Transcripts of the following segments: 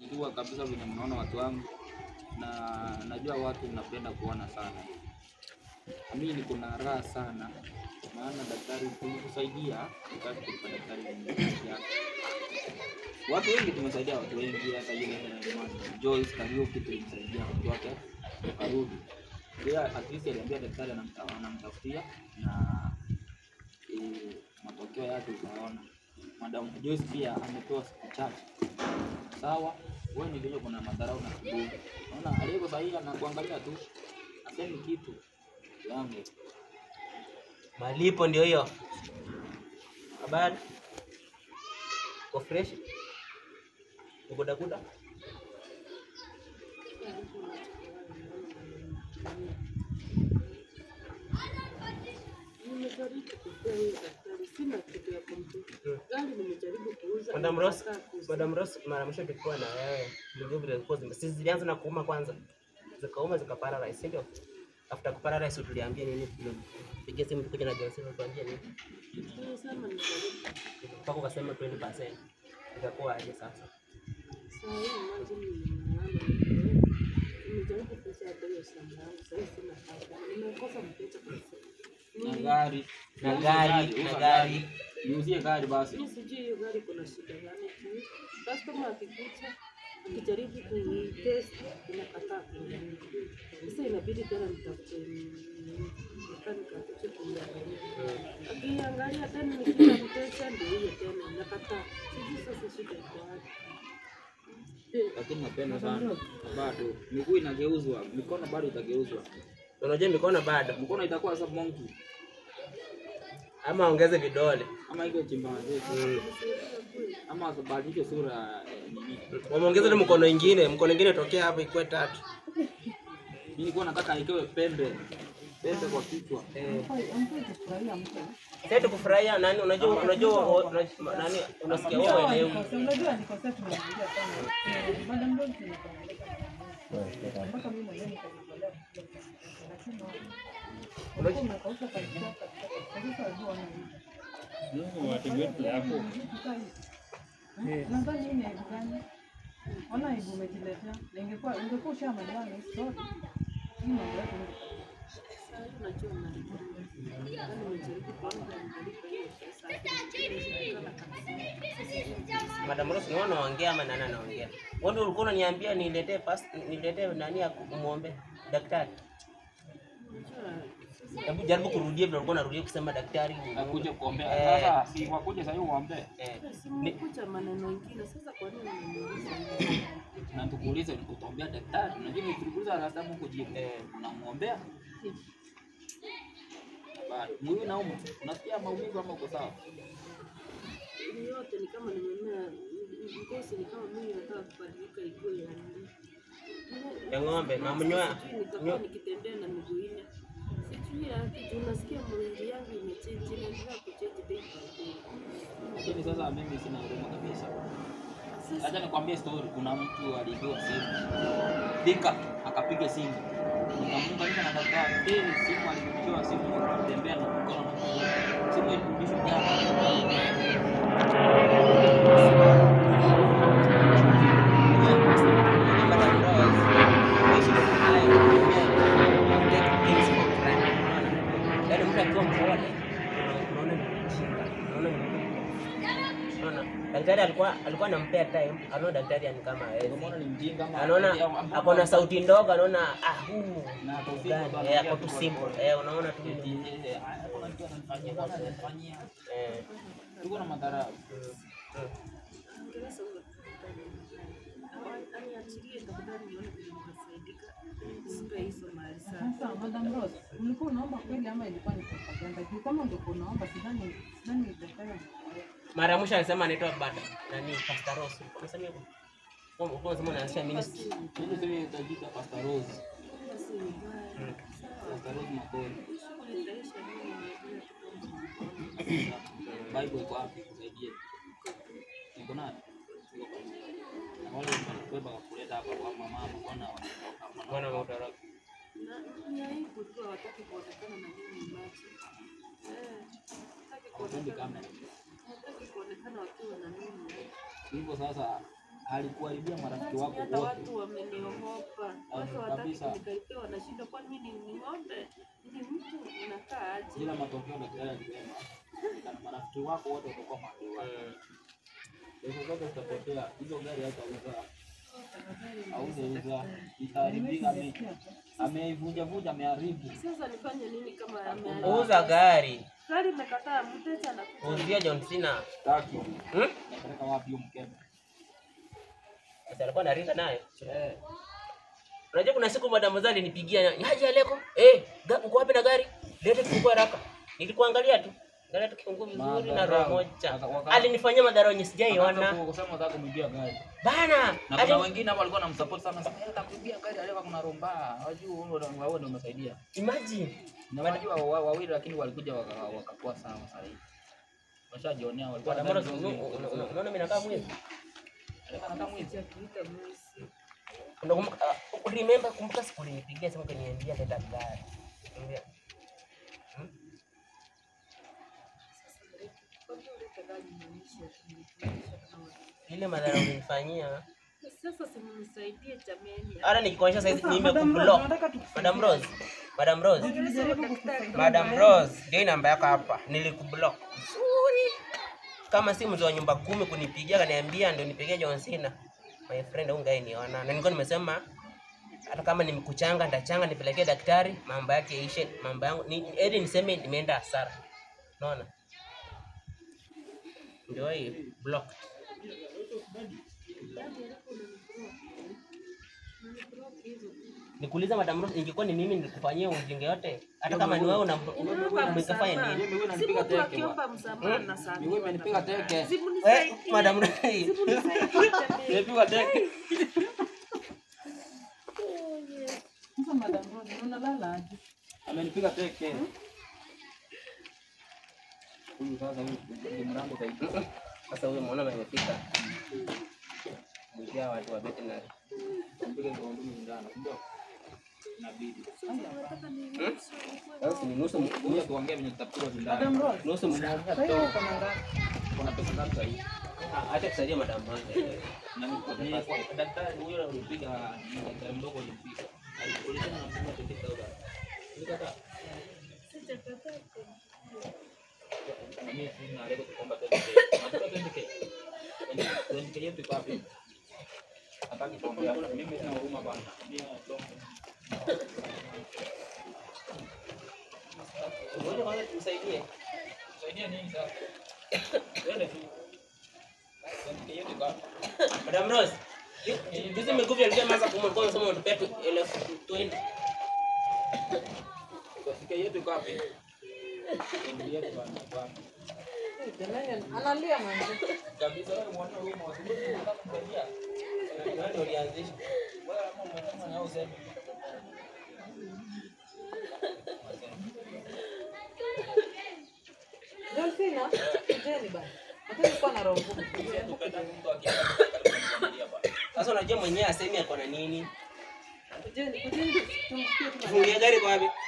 kujua kabisa venye mnaona watu wangu, na najua watu mnapenda kuona sana. Mimi niko na raha sana, maana daktari tulikusaidia wakati tulikuwa daktari mwenye yake. Watu wengi tumesaidia watu wengi, hata yule Joyce Kariuki tulimsaidia watu wake karudi. Pia at least aliambia daktari anamta- anamtafutia na eh, matokeo yake utaona. Madam Joyce pia amepewa siku chache. Sawa, wewe ni vile kuna madharau na kiburi. Unaona aliyeko sahihi anakuangalia tu, asemi kitu yangu. Malipo ndio hiyo. Habari? Uko fresh? Uko dakuda? Nimejaribu kupea hiyo daktari, sina kitu ya kumpa. Gari nimejaribu kuuza. Madam Rose, nikataa kuuza. Madam Rose, mara mwisho tulikuwa na wewe, ndio vile zilikuwa zime sisi zilianza na kuuma kwanza. Zikauma zikaparalyze, si ndio? After kuparalyze tuliambia nini? Pigia simu tukuja na Johnson tuambie nini? Nilisema nijaribu. Mpaka ukasema 20%. Itakuwa aje sasa? Saa hii imagine nimeona nimejaribu kuuza hata hiyo shamba yangu, saa hii sina faida. Nimekosa mteja kabisa. Na Ni- gari, Na Uza gari, uza na gari. Niuzie gari basi. Mimi sijui hiyo gari kuna shida gani juu customer akikuja akijaribu kuitest inakataa kuingia. Sasa inabidi tena nitafute mekanika akuje kuiangalia. Akiangalia tena nikija mteja ndio hiyo tena inakataa. Sijui sasa shida iko wapi. Eh, Lakini napenda sana. Bado miguu inageuzwa, mikono bado itageuzwa. Unajua mikono bado. Mkono itakuwa sasa monkey Ama ongeze vidole. ama hivyo chimba zetu ama badilishe sura eh, nini. Wameongeza ile mkono ingine, mkono ingine tokea hapo ikuwe tatu. Mimi nilikuwa nataka ikewe pembe pembe kwa kichwa. Eh. Sasa tukufurahia nani unajua unajua unajua- nani unasikia wewe uelewi. Unajua alikosea tumemwambia sana. Eh, Madam Rose nikamwambia sana. Mpaka mimi mwenyewe nikajitolea kuja. Lakini unajua umekauka kabisa kabisa. Kabisa unajua wana Mungu wategetu yako. Nadhani hii ni aibu gani? Ona aibu umejiletea. Na ingekuwa ingekuwa ushamaliza na hii story. Hii mambo yako ni sasa unajua unalipwa. Yaani nimejaribu kuona nitalipa hiyo pesa. Inashindikana kabisa. Madam Rose ni wewe unaongea ama nani anaongea? Wewe ndio ulikuwa unaniambia niletee past niletee nani ya kumuombe daktari. Hebu jaribu kurudia vile ulikuwa unarudia kusema daktari. Nakuja kuombea. Eh. Sasa si wakuja sasa uombe. Eh. Simekuja maneno mengine sasa, kwa nini unaniuliza hivi? Na tukuulize utaombea daktari. Unajua tulikuuliza last time huko jibu. Eh. Unamuombea? Bado. Mwili nauma. Unasikia maumivu ama uko sawa? Ni yote ni kama nimemea ngozi, ni kama mimi nataka kubadilika ikuwe ya nini. Ya ng'ombe, na mnyoa. Sijui nitakuwa nikitembea na miguu nne. Sijui ya kitu, unasikia mwili yangu imechange, inaendelea kuchange day by day. Lakini sasa mimi sina huruma kabisa. Sasa Acha nikwambie story. Kuna mtu aliibiwa simu. Dika akapiga simu. Nikamuunganisha na daktari. Eh, simu alirudishiwa simu akatembea na mkono na mguu. Simu ilirudishwa jana. Madam Rose, we should try to take things for granted. Unaona? Yaani mtu akiwa mpole, unaona ni mjinga. Unaona ni mjinga. Unaona? Daktari alikuwa alikuwa anampea time, anaona daktari ni kama hawezi. Unaona ni mjinga ama Anaona ama- ako na sauti ndogo, anaona ah, huu na ako simple gani? tu, Eh, anaongea ako tu tu kwa simple. pole. Eh, unaona tu. Eti, eh, ah, kuna mtu ananifanyia, bwana ananifanyia. Eh. Tuko na madharau. mm. Ongeleza huyo daktari. Awa- aniachilie tafadhali nione vile nitasaidika. Sipe hizo mali sana. Sasa Madam Rose, ulikuwa unaomba kweli ama ilikuwa ni propaganda? Juu kama ungekuwa unaomba sidhani sidhani daktari angekuwa. Mara ya mwisho alisema anaitwa Bada. Nani? Pastor Rose. Unasema hivyo? Wewe ulikuwa unasema unaanzisha ministry. Mimi sasa nitajita Pastor Rose. Basi ni mbaya. Pastor Rose Makori. Nitaisha mimi najua kitu. Bible iko wapi? Nisaidie. Niko nayo. Niko kwa nyumba. Na wale walibeba kuleta hapa kwa mama, mbona wanaondoka? Bwana wa utoroka. Na ni aibu tu hawataki kuonekana na mimi macho. Eh, hawataki Hawapendi kuonekana. kamera. Hawataki kuonekana wakiwa na mimi. Hivyo sasa alikuharibia marafiki wako Hata wote. watu wameniogopa, watu hawataki kabisa. kunikaribia, wanashindwa, kwani mimi ni ni ng'ombe? Ni mtu unakaa aje? Ila matokeo daktari alisema kana marafiki wako wote watakuwa maadui wako. Pesa zote zitapotea, hizo gari hatauza, hautauza, itaharibika. ame- Ameivunja vunja, ameharibu. Sasa nifanye nini kama ameharibika? Uza gari. Gari imekataa, mteja anakuja. Uzia John Cena. Taki Hmm? napeleka wapi hiyo mkebe? Sasa alikuwa anaringa naye. Eh, Unajua kuna siku madam Zali nipigia haja Aleko. Eh, ga- uko wapi na gari? Leta kifunguo haraka. Nilikuangalia tu. Angalia tu kifunguo vizuri na roho Madharau. moja. Waka- waka- Alinifanyia madharau yenye akaanza sijaiona. ku- kusema nataka kumibia gari. Bana. Na kuna ali- wengine hapo walikuwa wanamsupport sana, sasa yeye atakuibia gari, alikuwa kuna romba. Wajua wewe ndio wewe ndio umesaidia. Imagine. Na wajua wa- wawili lakini walikuja waka- wakakuwa sawa sasa hivi. Washajionea walikuwa Bwana wanadhani mbona ndio unaona mimi. unaona mimi nakaa mwizi? Alikuwa anakaa mwizi. Sijakuita mwizi. Unakumbuka uh, remember kumbuka siku ulinipigia sema kaniambia leta gari. Niambia, Kwani uleta gari maanisha kunifundisha kama- Ile madharau ulinifanyia. Sasa simnisaidie jameni. Hata nikikuonyesha saizi Sasa, Madam Rose, nimekublock. nataka tukusaidie. Madam Rose. Madam Rose. Tulijaribu kukusaidia. Madam Rose, ndio hii namba yako hapa. Nilikublock. Vizuri. Kama si mzee wa nyumba kumi kunipigia kaniambia ndio nipigie John Cena. My friend huyu ngai niona. Na nilikuwa nimesema hata kama nimekuchanga nitachanga nipelekee daktari mambo yake yaishe mambo yangu ni eti niseme nimeenda hasara. Unaona? Ndio hii blocked. Nikuuliza Madam Rose, ingekuwa ni mimi nilikufanyia ujinga yote, hata kama ni wewe una Unaomba umekafanya msamaha. nini? Mimi wewe Si unanipiga mtu teke akiomba msamaha na saa Ni wewe umenipiga teke. Eh, Madam Rose. Simnisaidie jameni. Nimepigwa teke. Sasa, Madam Rose, unalala aje? Amenipiga teke. Huyu sasa huyu ni mrango zaidi. Sasa huyo mwana amefika. Mjia watu wa veterinary. Mpiga kwa ndumi ndani, ndio. Inabidi. Sasa ni nusu Ngoja tuongee venye tutapigwa Madam ndani. Rose, nusu mmoja. sasa hiyo uko na ngapi? Kuna pesa ngapi sasa hivi? Acha kusaidia Madam Rose. Na ni ni- daktari huyo alipiga ni daktari mdogo alimpiga. Alikuuliza na mfumo wa 20000. Nikata. Na mimi sina leo kuomba 20k. Nataka 20k. 20k yetu iko wapi? Hataki kuongea. Mimi sina huruma bana. Mimi Ngoja kwanza tumsaidie. Saidia nini sasa? Twende tu. 20k yetu iko wapi? Madam Rose. Juzi miguvu alikuwa ameanza kumwambia somo tupea tu elfu 20. 20k yetu iko wapi? 20k yetu bana. bana. Jamani, analia mwanzo. Kabisa wewe mwana huruma wasubiri unataka kumsaidia. Nani ulianzisha? Wewe kama umesema na useme. John Cena, kujeni bana. Hata nilikuwa na roho ngumu. Tupenda mtu akienda karibu na familia bana. Sasa unajua mwenyewe asemi ako na nini? Kujeni, kujeni tumsikie tu. Fungia gari kwa wapi?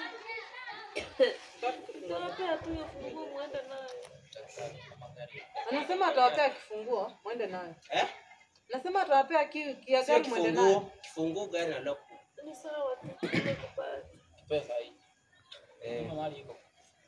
Tunapea tu hiyo funguo muende nayo. Anasema atawapea kifunguo, mwende nayo. Eh? Nasema atawapea ki ki ya Sio gari mwende nayo. kifunguo. Kifunguo gari na lock. Ni sawa tu. Nimekubali. Pesa hii. Eh. Kama mali iko.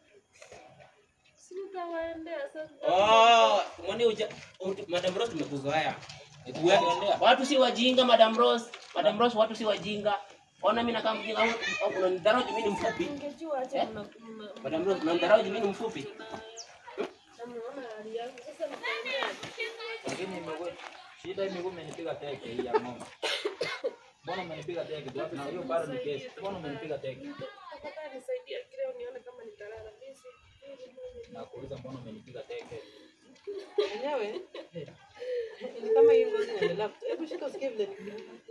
Si nitawaendea sasa. Oh, mwani uja uja- Madam Rose tumekuzoea. Nitakuendea. Watu si wajinga Madam Rose. Madam Rose watu si wajinga. Ona mimi nakaa mjinga au au unanidharau juu mimi ni mfupi. Ningejua acha mna mna- Madam Rose unanidharau juu mimi ni mfupi. Namuona hali yangu. Sasa nitaendea. Lakini imekuwa shida imekuwa imenipiga teke hii ya ng'ombe. Mbona umenipiga teke? tu? Na hiyo bado ni kesi. Mbona umenipiga teke? Tafadhali nisaidie leo nione kama nitalala. Mimi si- Na kuuliza mbona umenipiga teke? Wenyewe ni kama hii ngozi inaendelea. kutu- Hebu shika usikie vile ni.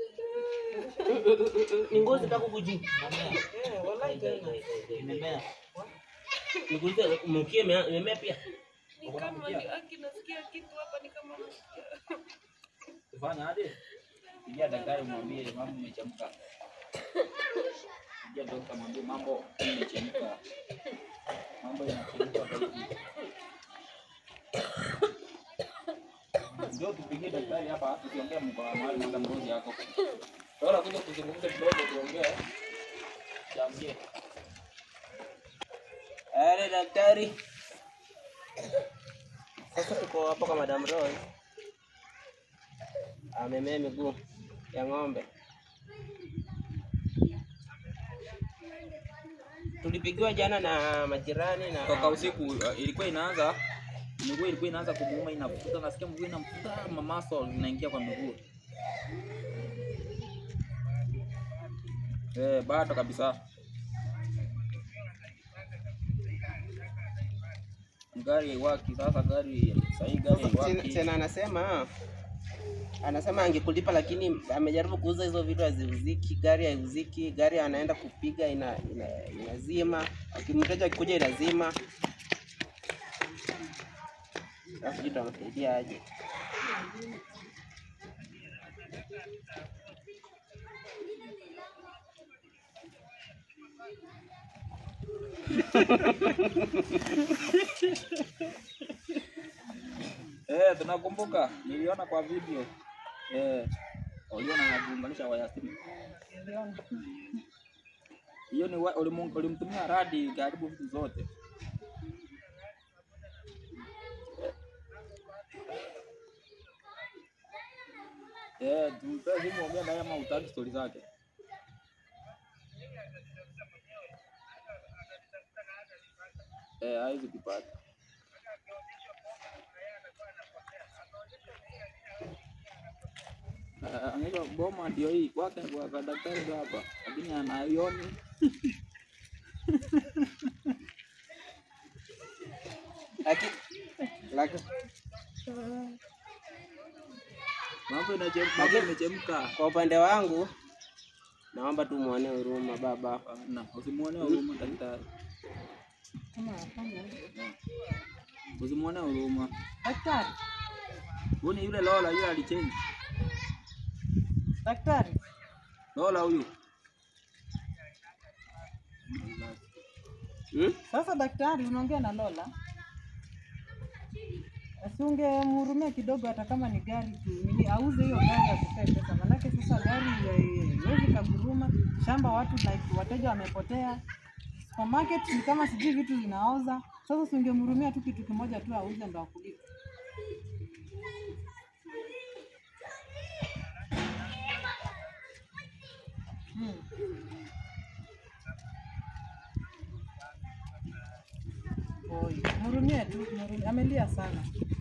Ni ngozi tako kuji. Eh, wallahi tena. Imemea. Nikuulize mkia ime- imemea pia. Ni kama ni- aki nasikia kitu hapa ni kama nasikia. Tufanya aje? Pigia daktari mwambie mambo imechemka. Pigia dokta mwambie mambo imechemka. Mambo yanachemka zaidi. Ndio tupigie daktari hapa tukiongea mko mahali madam Rose yako. Bora kuja kuzungumza kidogo tuongee. Jamie. Ale daktari. Sasa tuko hapo kwa Madam Rose. Amemea miguu ya ng'ombe. Tulipigiwa jana na majirani na Toka usiku uh, ilikuwa inaanza miguu ilikuwa inaanza kumuuma inafuta, nasikia mguu inamfuta, mamaso zinaingia kwa miguu. Eh, bado kabisa. Gari haiwaki sasa, gari sahii gari Sasa tena- haiwaki. tena anasema anasema angekulipa lakini amejaribu kuuza hizo vitu haziuziki, gari haiuziki, gari anaenda kupiga ina, ina, inazima, Aki- mteja akikuja inazima. Sasa sijui tutamsaidia aje. Eh, tunakumbuka, niliona kwa video. Eh, uliona na kuunganisha waya simu. Hiyo ni wa- ulimu- ulimtumia radi karibu vitu zote. Eh, tumpe simu ongea naye ama utaki stori zake. Eh, hawezi kupata. Ah, anaitwa Boma ndio hii kwake kwa kwa daktari ndio hapa, lakini anaioni Lakini lakini mambo inachemka, mambo imechemka. kwa upande wangu naomba tu muone huruma baba. Na usimuone huruma daktari, Kama hapana. usimuone huruma. Daktari, Huyu ni yule Lola, yule alichange daktari, Lola huyu. Hmm? sasa daktari, unaongea na Lola, asungemhurumia kidogo, hata kama ni gari tu, nini auze hiyo gari akupee pesa, manake sasa gari eh, huwezi kaguruma shamba, watu like wateja wamepotea, supermarket ni kama sijui vitu zinaoza. Sasa usingemhurumia tu kitu kimoja tu auze ndo akulipe. Hmm. Oi, mhurumie tu, mhurumie. Amelia sana.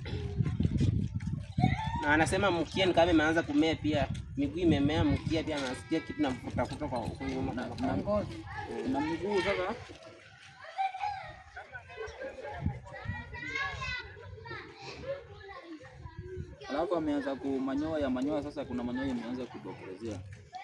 Na anasema mkia ni kama imeanza kumea pia, miguu imemea, mkia pia anasikia kitu na mfuta kutoka huko nyuma. na ngozi. Na miguu sasa alafu ameanza kumanyoya manyoya, sasa kuna manyoya imeanza kutokelezea.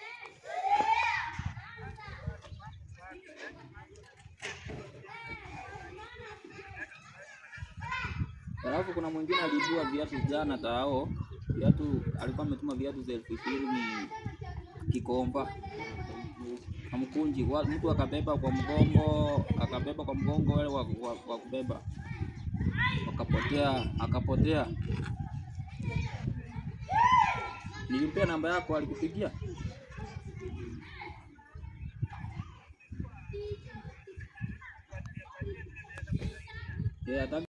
Alafu kuna mwingine aliibua viatu jana tao, viatu alikuwa ametuma viatu za elfu ishirini Kikomba amkunji, wa- mtu akabeba kwa mgongo, akabeba kwa mgongo wale wa, wa, wa kubeba, wakapotea, akapotea. Nilimpea namba yako, alikupigia? Eh, ataki